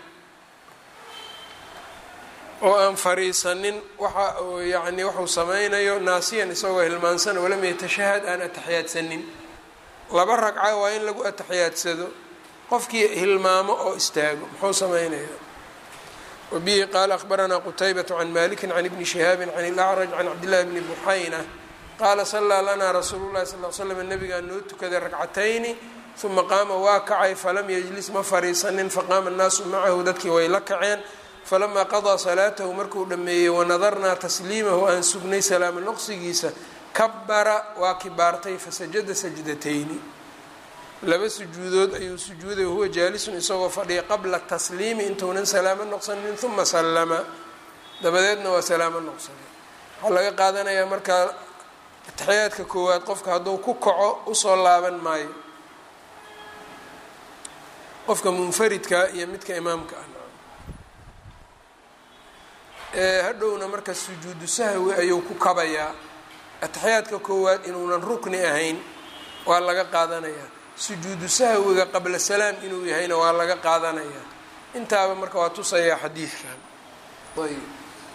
oo aan fariisanin waxa yani waxuu sameynayo naasiyan isagoo hilmaansana walam yatashahad aan ataxiyaadsanin laba ragca waa in lagu atixiyaadsado qofkii hilmaamo oo istaago muxuu sameynaya wabihi qaala akhbaranaa qutaybatu can maliki can ibni shihaabi can ilacraj can cabdillahi bni buxayna qaala sallaa lanaa rasuulu llahi sal l slam nabigaa noo tukaday ragcatayni uma qaama waa kacay falam yajlis ma fariisanin faqaama annaasu macahu dadkii way la kaceen falamaa qadaa salaatahu markuu dhammeeyey wanadarnaa tasliimahu aan sugnay salaamo noqsigiisa kabara waa kibaartay fasajada sajdatayni laba sujuudood ayuu sujuuday wahuwa jaalisun isagoo fadhiya qabla tasliimi intuunan salaamo noqsanin uma sallama dabadeedna waa salaamo noqsaday waxaa laga qaadanayaa markaa ataxiyaadka koowaad qofka hadduu ku kaco usoo laaban maayo qofka munfaridka iyo midka imaamka ah hadhowna marka sujuudu sahwi ayuu ku kabayaa ataxiyaadka koowaad inuunan rukni ahayn waa laga qaadanayaa sujuudu sahwiga qabla salaam inuu yahayna waa laga qaadanayaa intaaba marka waa tusayaa xadiidkan ayb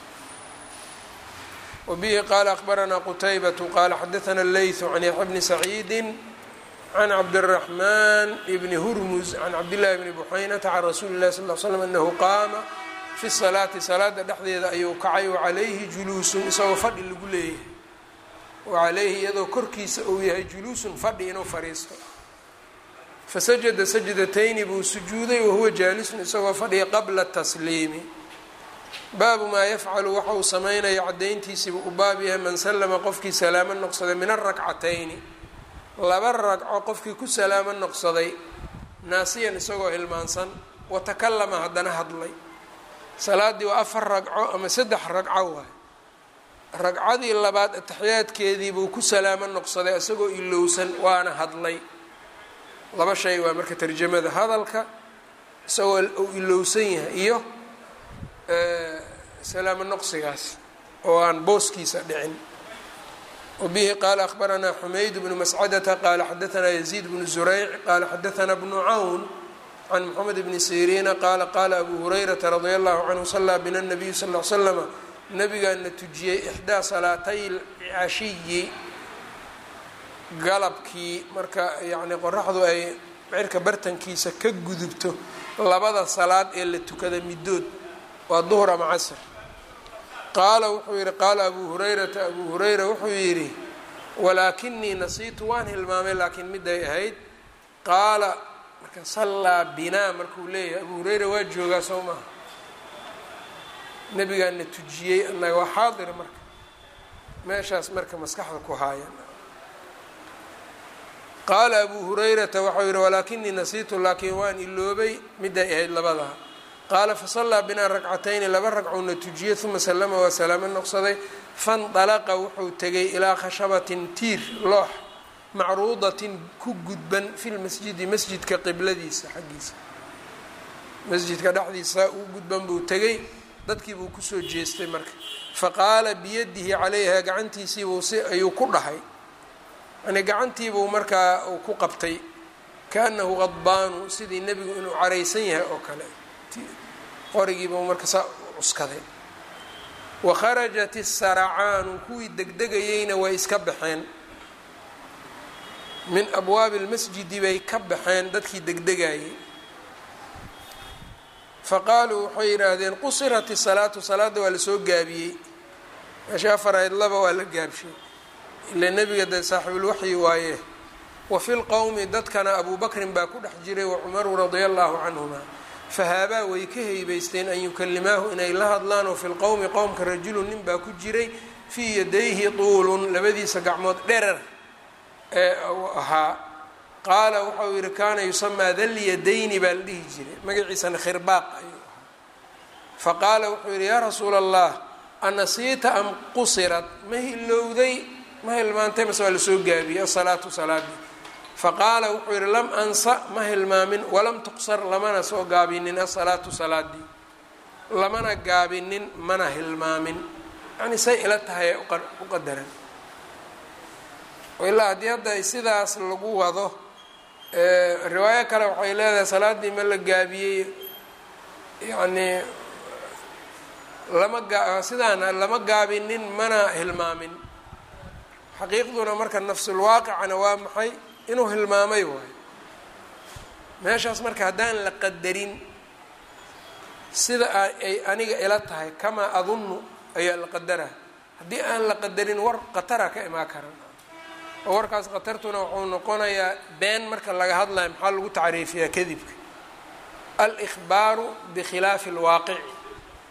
wabihi qaala akbaranaa qutaybatu qaala xadaana leytu can yaxya bni saciidi can cabdiraxmaan bni hurmus can cabdillahi bni buxaynata can rasuuli illahi sal l slam anahu qaama fi salaati salaada dhexdeeda ayuu kacay wacalayhi juluusun isagoo fadhi lagu leeyahay wacalayhi iyadoo korkiisa uu yahay juluusun fadhi inuu fadhiisto fasajada sajdatayni buu sujuuday wahuwa jaalisun isagoo fadhiya qabla tasliimi baabu maa yafcalu waxa uu sameynaya caddayntiisiibuu u baab yahay man sallama qofkii salaamo noqsaday min arakcatayni laba ragco qofkii ku salaamo noqsaday naasiyan isagoo hilmaansan watakallama haddana hadlay salaaddii waa afar ragco ama saddex ragco waay ragcadii labaad ataxiyaadkeedii buu ku salaamo noqsaday isagoo ilowsan waana hadlay laba shay waa marka tarjamada hadalka isagoo uu ilowsan yahay iyo salaamo noqsigaas oo aan booskiisa dhicin wabihi qaala akhbaranaa xumayd bnu mascadata qaala xadaanaa yaziid bnu zurayc qaala xadaanaa bnu cawn can moxamed bni siriina qaala qaala abu hurayrata radia allahu canhu salaa bina nabiyu sal l slama nabigaana tujiyey ixdaa salaatay cashiyi galabkii marka yacni qoraxdu ay cirka bartankiisa ka gudubto labada salaad ee la tukada middood waa duhr ama casr qaala wuxuu yidhi qaala abuu hurayrata abuu hurayra wuxuu yidhi walaakinii nasiitu waan hilmaamay laakiin miday ahayd qaala marka sallaa binaa markuu leeyahay abuu hurayra waa joogaa soo maha nabigaana tujiyey annaga waa xaadir marka meeshaas marka maskaxda ku haayan qaala abuu hurayrata waxau yidhi walaakinii nasiitu laakiin waan iloobay miday ahayd labadaa qaala fasallaa binaa ragcatayni laba ragcowna tujiyey uma sallama waa salaamo noqsaday fandalaqa wuxuu tegay ilaa khashabatin tiir loox macruudatin ku gudban fi lmasjidi masjidka qibladiisa xaggiisa masjidka dhexdiisa uu gudban buu tegay dadkii buu kusoo jeestay marka faqaala biyadihi calayha gacantiisiibuu si ayuu ku dhahay yani gacantiibuu markaa uu ku qabtay kaanahu qadbaanu sidii nebigu inuu caraysan yahay oo kale qorigiibuu marka saa cuskaday wa kharajat isaracaanu kuwii degdegayeyna way iska baxeen min abwaabi lmasjidi bay ka baxeen dadkii degdegayay faqaaluu waxay yidhaahdeen qusirat isalaatu salaadda waa lasoo gaabiyey meesha afar ahayd laba waa la gaabshay ila nebiga dee saaxibulwaxyi waaye wa fi lqowmi dadkana abuu bakrin baa ku dhex jiray wa cumaru radia allahu canhuma fahaabaa way ka heybaysteen an yukalimaahu inay la hadlaan oo fi lqowmi qowmka rajulun nin baa ku jiray fii yadayhi tuulun labadiisa gacmood dherer ee uu ahaa qaala waxau yihi kaana yusamaa dalyadayni baa la dhihi jiray magaciisana khirbaaq ayuu ahaa faqaala wuxuu yihi yaa rasuula allah anasiita am qusirat ma hilowday ma hilmaantay mase waa lasoo gaabiyey asalaatu salaadii faqaala wuxuu yihi lam ansa ma hilmaamin walam tuqsar lamana soo gaabinin asalaatu salaadii lamana gaabinin mana hilmaamin yani say ila tahay u qadaran ilaa haddii hadda sidaas lagu wado riwaayo kale waxay leedahay salaadii ma la gaabiyey yacni lama gaa sidaana lama gaabinin mana hilmaamin xaqiiqduna marka nafsulwaaqicana waa maxay inuu hilmaamay waayo meeshaas marka haddaan la qadarin sida ay aniga ila tahay kamaa adunnu ayaa la qadaraa haddii aan la qadarin war qatara ka imaa karan oo warkaas khatartuna wuxuu noqonayaa been marka laga hadlayo maxaa lagu tacriifiyaa kadibka al-ikhbaaru bikhilaafi alwaaqici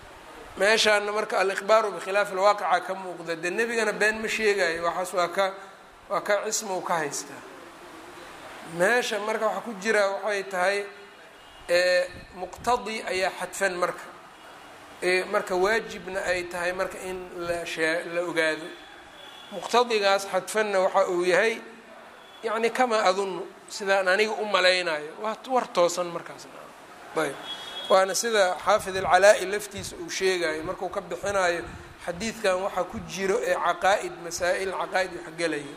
meeshaana marka alikhbaaru bikhilaafi alwaaqica ka muuqda dee nebigana been ma sheegayo waxaas waa ka waa ka cismow ka haystaa meesha marka waxaa ku jira waxay tahay muqtadi ayaa xadfan marka marka waajibna ay tahay marka in la shee la ogaado muqtadigaas xadfanna waxa uu yahay yacni kamaa adunnu sidaan aniga u malaynayo waa war toosan markaasna ayb waana sida xaafid alcalaa-i laftiisa uu sheegayo markuu ka bixinayo xadiidkan waxaa ku jiro ee caqaa'id masaa-il caqaa'id waxgelaya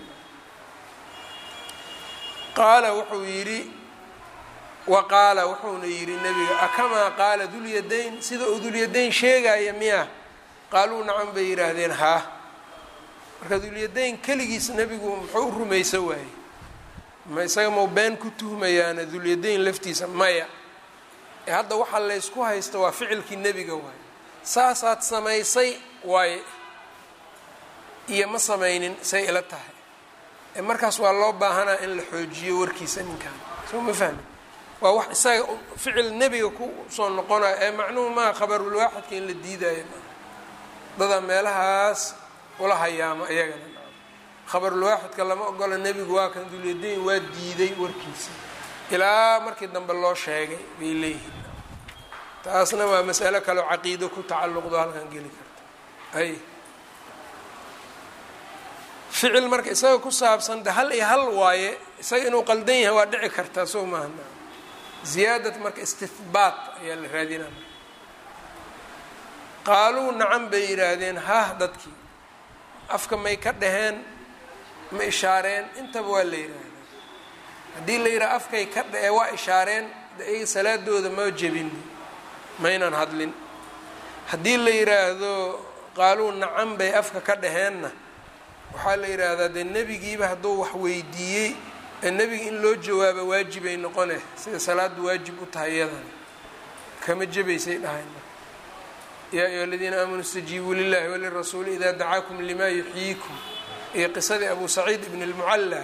qaala wuxuu yidhi wa qaala wuxuuna yidhi nebiga akamaa qaala dulyadayn sida uu dulyadayn sheegaya miya qaaluu nacan bay yidhaahdeen haa marka dulyadayn keligiis nebigu muxuu u rumaysan waayey ma isaga mau been ku tuhmayaana dulyadayn laftiisa maya ee hadda waxaa laysku haysta waa ficilkii nebiga waaye saasaad samaysay waaye iyo ma samaynin say ila tahay ee markaas waa loo baahanaa in la xoojiyo warkiisa ninkan soo ma fahmi waa wax isaga ficil nebiga ku soo noqonayo ee macnuhu maa khabarulwaaxidka in la diidayo dadaa meelahaas ula hayaamo iyagana khabarulwaaxidka lama ogola nebigu waa kan dulyadayn waa diiday warkiisa ilaa markii dambe loo sheegay bay leeyihiin taasna waa masalo kaleo caqiido ku tacalluqdo halkan geli karta ay ficil marka isaga ku saabsan de hal iyo hal waaye isaga inuu qaldan yahay waa dhici kartaa soo maaha ziyaadat marka istihbaat ayaa la raadinaa qaaluu nacan bay yidhaahdeen hah dadkii afka may ka dhaheen ma ishaareen intaba waa la yidhaahdaa haddii la yidhaha afkay ka dhae waa ishaareen de iyaga salaadooda ma jebin maynan hadlin haddii la yidhaahdo qaaluu nacan bay afka ka dhaheenna waxaa la yidhaahdaa dee nebigiiba hadduu wax weydiiyey ee nebiga in loo jawaabo waajibay noqone sida salaadu waajib u tahay iyadan kama jebaysay dhahayn yaa ayuha aladiina aamanuu istajiibuu lilahi walirasuuli idaa dacaakum limaa yuxyiikum iyo qisadii abu saciid ibn اlmucalla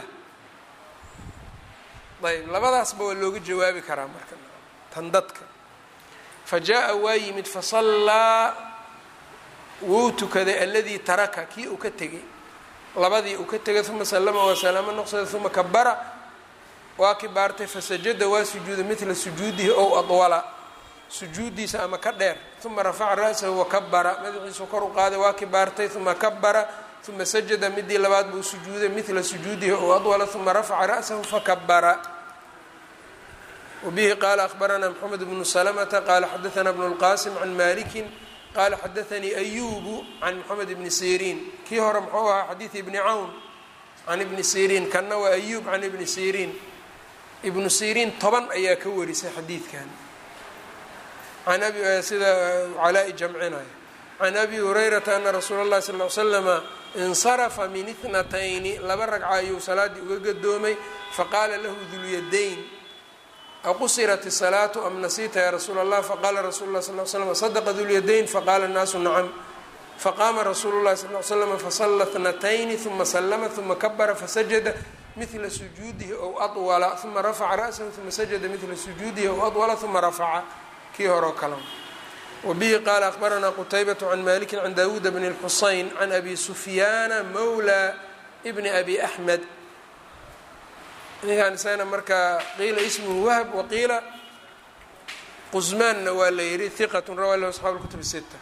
ayb labadaasba waa looga jawaabi karaa marka tan dadka fa jaa-a waa yimid fasallaa wuu tukaday aladii taraka kii uu ka tegay labadii uu ka tegay uma salama waa salaamo noqsada uma kabara waa kibaartay fasajada waa sujuuda midla sujuudihi ow adwala sujuudiisa ama ka dheer uma rafaca ra-sahu wakabara madaxiisu kor u qaaday waa kibaartay uma kabara uma sajada midii labaad buu sujuuday midla sujuudihi ow adwala uma rafaca ra-sahu fakabara wabihi qaala ahbaranaa mxamed bnu salamata qaala xadaanaa bnu lqasim can maliki qaala xadaanii ayubu can moxamed ibni siriin kii hore muxuu ahaa xadiidi ibni cawn can ibni siriin kanna waa ayub can ibni siriin ibnu siriin toban ayaa ka warisay xadiidkan an abi sida calaa-i jamcinaya can abi hurayrata ana rasuula اllahi sal l slama insarafa min itnatayni laba ragca ayuu salaaddii uga gadoomay faqaala lahu dulyadayn aqusirat الsalaatu am nasiita ya rasuula اllah faqala rasulu lah sal l slm sadaqa dulyadayn faqala الnaasu nacam faqaama rasuulu llahi sal l slm fasala tnatayni uma slma uma kabara fasajada midla sujuudihi ow adwala uma rafaca ra'sahu uma sajada midla sujuudihi ow adwala uma rafaca kii horeo kala wabihi qaala akbaranaa qutaybat can maliki can dawuuda bni اlxusayn can abi sufyaana mawla bni abi axmed ninkan isagana markaa qiila ismuhu wahb waqiila qusmaanna waa la yihi hiqat rawaa lahu asxaabu اlkutub sita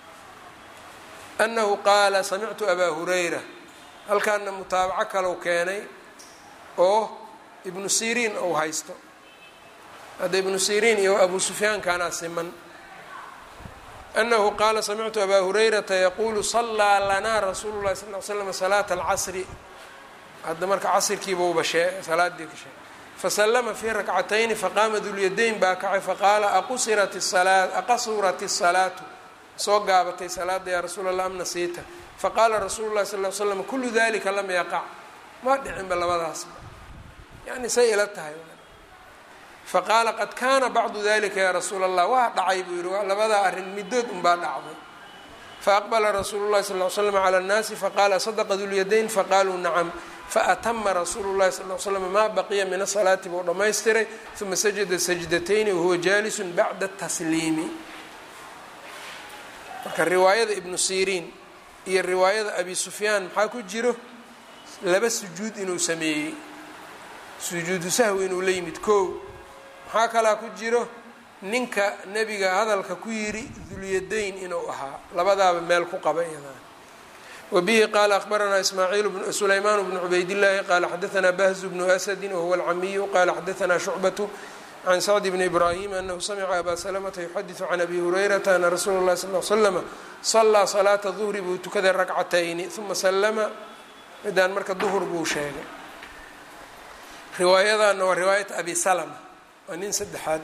anahu qaala samictu abaa hurayra halkaana mutaabaco kalau keenay oo ibnu siriin ou haysto hadda ibnu siriin iyo abu sufyaankaanaa siman anahu qaala samictu abaa hurayrata yaquulu salaa lanaa rasuulu llahi sal l slam salaata alcasri hadda marka casrkiibauba shee salaadii ka sheegay fasalama fii rakcatayni faqaama dulyadayn baa kacay faqaala aqusirat salaa aqasurat الsalaatu soo gaabatay salaada yaa rasuul allah am nasiita faqaala rasuulu llahi sal l slam kulu dalika lam yaqac ma dhicinba labadaasba yani say ila tahay faqaala qad kaana bacdu dalika yaa rasuula allah waa dhacay buu yihi labadaa arrin midood unbaa dhacday faaqbala rasuulu llahi sal l slam cala annaasi faqaala sadaqa dulyadayn faqaaluu nacam faatama rasuulu llahi sal l slam maa baqiya min asalaati buu dhammaystiray uma sajada sajdatayni wahuwa jaalisun bacda tasliimi marka riwaayada ibnu siriin iyo riwaayada abi sufyaan maxaa ku jiro laba sujuud inuu sameeyey sujuudu sahwi inuu la yimid kow maxaa kalaa ku jiro ninka nebiga hadalka ku yidhi dulyadayn inuu ahaa labadaaba meel ku qaba iyadana wbihi qala akhbaranaa ismaaciil sulaymaan bnu cubaydillaahi qala xadaanaa bahzu bnu asadi wahuwa alcamiyu qala xadaanaa shucbatu can sacd bni ibraahim anahu samica abaa salamata yuxadiثu can abi hurayrata ana rasuula اllahi sal l slama salaa salaata duhri buu tukaday rakcatayni uma salama midaan marka duhur buu sheegay riwaayadana waa riwaayat abi salma waa nin saddexaad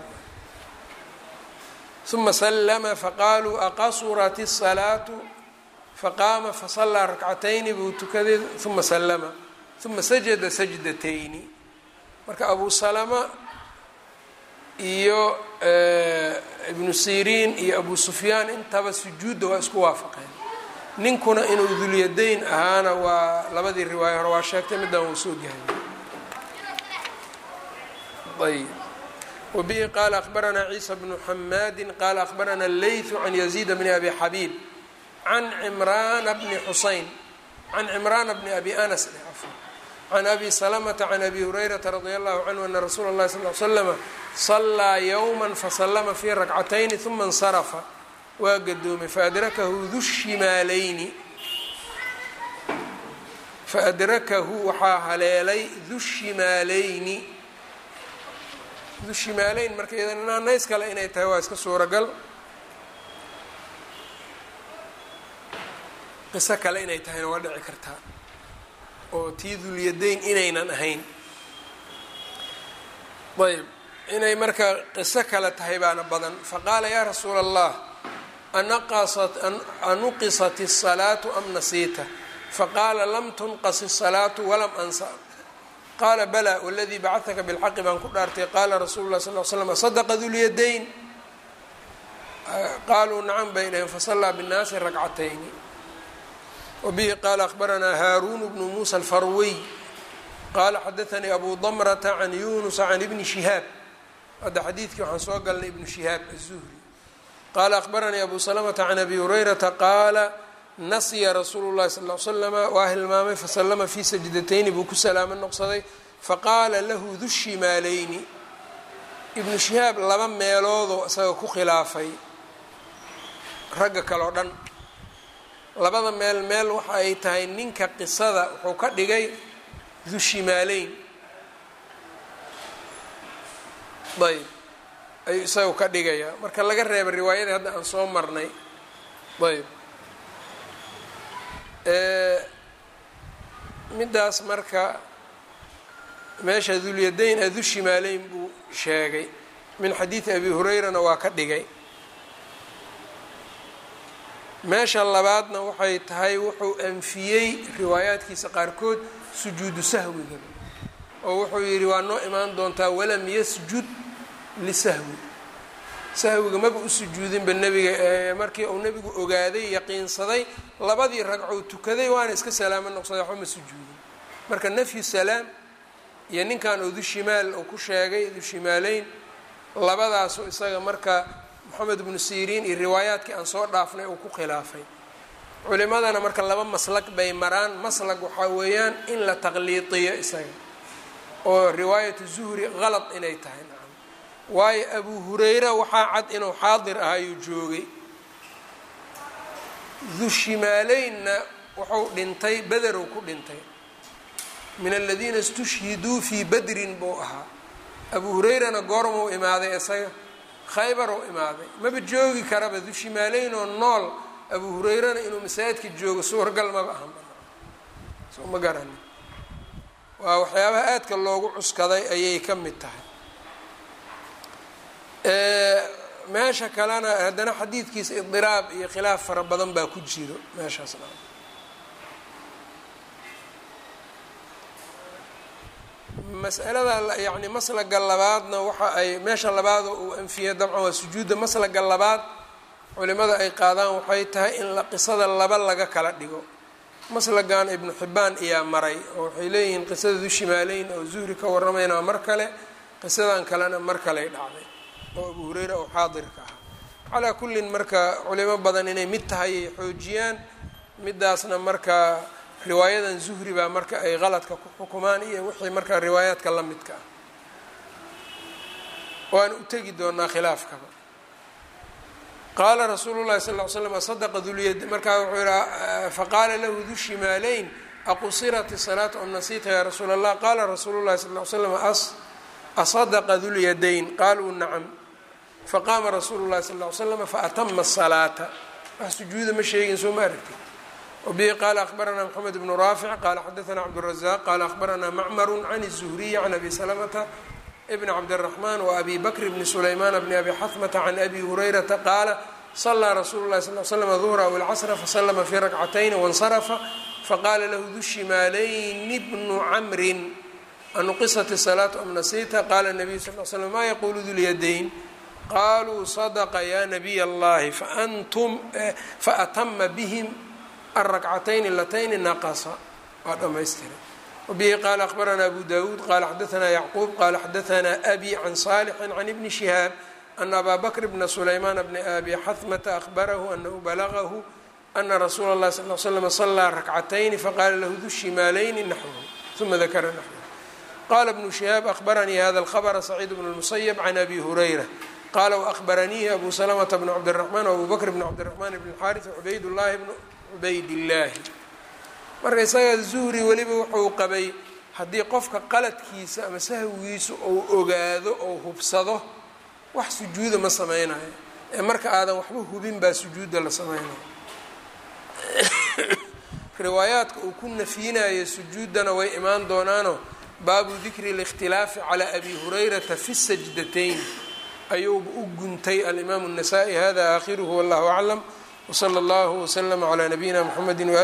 uma slma faqaaluu aqasurat الsalaatu faqaama fasalaa rakcatayni buu tukaday uma salama uma sajada sajdatayni marka abu salama iyo ibnu siriin iyo abu sufyaan intaba sujuudda waa isku waafaqeen ninkuna inuu dulyadayn ahaana waa labadii riwaayo hore waa sheegtay midaan wuu soo gahay ayb wbihi qala akhbaranaa ciisa bnu xamaadi qala akhbarana leytu can yaziid bni abi xabiib can cimraana bni xuseyn can cimraana bni abi anas can abi salamata can abi hurayrata radia allahu canhu ana rasuula اllahi sal l slama salaa yowma fasalama fii rakcatayni uma اnsarafa waa gadoomay faadrakahu du shimaalayni faadrakahu waxaa haleelay du shimaalayni du shimaaleyn marka iyadana naanays kale inay tahay waa iska suuragal qiso kale inay tahayna waa dhici kartaa oo tii dulyadayn inaynan ahayn ayb inay marka qiso kale tahay baana badan faqaala yaa rasuula allah anuqisat الsalaatu am nasiita faqaala lam tunqas الsalaatu walam ansa qaala balaa waladii bacadaka bilxaqi baan ku dhaartay qaala rasuulu lah sal l slam sadaqa dulyadayn qaaluu nacam bay dhaheen fasallaa binnaasi rakcatayni wabihi qaala akhbaranaa haaruunu bnu muusa alfarwiy qaala xadaanii abu damrata can yunusa can ibni shihaab hadda xadiidkii waxaan soo galnay ibnu shihaab azuhri qaala akhbaranii abu salamata can abi hurayrata qaala nasya rasuulu llahi sal l slama waa hilmaamay fasalama fii sajdatayni buu ku salaamo noqsaday faqaala lahu du shimaalayni ibnu shihaab laba meeloodoo isaga ku khilaafay ragga kale oo dhan labada meel meel waxa ay tahay ninka qisada wuxuu ka dhigay du shimaaleyn ayb ayuu isaga ka dhigayaa marka laga reeba riwaayadii hadda aan soo marnay ayb middaas marka meesha dulyadayn adu shimaaleyn buu sheegay min xadiidi abi hurayrana waa ka dhigay meesha labaadna waxay tahay wuxuu anfiyey riwaayaadkiisa qaarkood sujuudu sahwiga oo wuxuu yidhi waa noo imaan doontaa walam yasjud lisahwi sahwiga maba u sujuudinba nebiga markii uu nebigu ogaaday yaqiinsaday labadii ragcou tukaday waana iska salaamo noqsaday waxba ma sujuudin marka nafyu salaam iyo ninkan oo dushimaal uu ku sheegay dushimaaleyn labadaasu isaga marka moxamed ibnu siriin iyo riwaayaadkii aan soo dhaafnay uu ku khilaafay culimadana marka laba maslag bay maraan maslag waxaa weeyaan in la taqliidiyo isaga oo riwaayatu zuhri qalad inay tahay nacam waayo abu hureyra waxaa cad inuu xaadir ahayuu joogay dushimaaleynna wuxuu dhintay bederuu ku dhintay min aladiina istushhiduu fii badrin buu ahaa abu hureyrana goormuu imaaday isaga khaybar uu imaaday maba joogi karaba dushimaaleyn oo nool abu hureyrana inuu masaajidka joogo suuragal maba ahan soo ma garani waa waxyaabaha aadka loogu cuskaday ayay ka mid tahay meesha kalena haddana xadiidkiisa idiraab iyo khilaaf fara badan baa ku jiro meeshaas masalada yani maslaga labaadna waxa ay meesha labaad oo uu anfiyay dabcan waa sujuudda maslaga labaad culimada ay qaadaan waxay tahay in la qisada laba laga kala dhigo maslagan ibnu xibbaan ayaa maray oo waxay leeyihiin qisada dushimaaleyn oo zuhri ka warramaynaa mar kale qisadan kalena mar kaley dhacday oo abu hureyra oo xaadirka ah calaa kullin marka culimo badan inay mid tahay ay xoojiyaan midaasna marka riwaayadan zuhri baa marka ay qaladka ku xukumaan iyo wixii marka riwaayaadka la midka ah waana u tegi doonaa khilaafkaba qaala rasuulu llahi sal ll ly slam sadaqa dulyad markaa wuxuu yihi faqaala lahu du shimaaleyn aqusirat isalaatu am nasiita yaa rasuul allah qaala rasuulu llahi sal ly slam asadaqa dulyadayn qaaluu nacam faqaama rasuulu llahi sal ly slam faatama asalaata wax sujuuda ma sheegin soo ma aragti wabihi qaala akhbaranaa mxamed bnu raafic qaala xadaana cabdurazaq qaala akhbaranaa macmaru can الzuhriyi can abi salamata bn cabdالرaحman وabi bakr bni sulayman bni abi xatmata can abi hurayrata qaala صlىa rasuulu lahi sal slm ظhra aw اlcasra faslma fi rakcatayn waاnsarafa faqaala lahu du shimaalayni bnu camrin anuqisat الsalaaةu am nasita qaala الnabiyu sal l slm ma yaqulu dulyadayn qaluu صadqa ya nabiy اllahi faatama bihim aلrakcatayn latayni naqasa waa dhamaystira wbihi qaala akhbaranaa abu dawuud qaala xadaanaa yacquub qaala xadaanaa abi can saalixin can ibni shihaab ana abaa bakr bna sulaymaan bni abi xahmata ahbarahu anahu balagahu ana rasuula اllahi sal l slm salaa rakcatayni faqaala lahu du shimaalayni naxwhu uma dakara naxwhu qala bnu shihaab ahbaranii hada alkhabra saciid bn اlmusayb can abi hurayra qaala waahbaraniihi abu salamata bn cabdiraxmaan wabu bakr bn cabdiraxmaan bn xaaris cubayd llahi bn cubaydillaahi marka isaga zuhri weliba wuxuu qabay haddii qofka qaladkiisa ama sahwigiisa ou ogaado ou hubsado wax sujuuda ma sameynayo ee marka aadan waxba hubin baa sujuudda la sameynayo riwaayaadka uu ku nafyinayo sujuuddana way imaan doonaano baabu dikri اlاkhtilaafi calى abi hurayrata fi sajdatayn ayuuba u guntay alimaamu الnasaئي hada aakhiruhu wallahu aclam wslى اllahu wslm عlى nabiyina mxamedi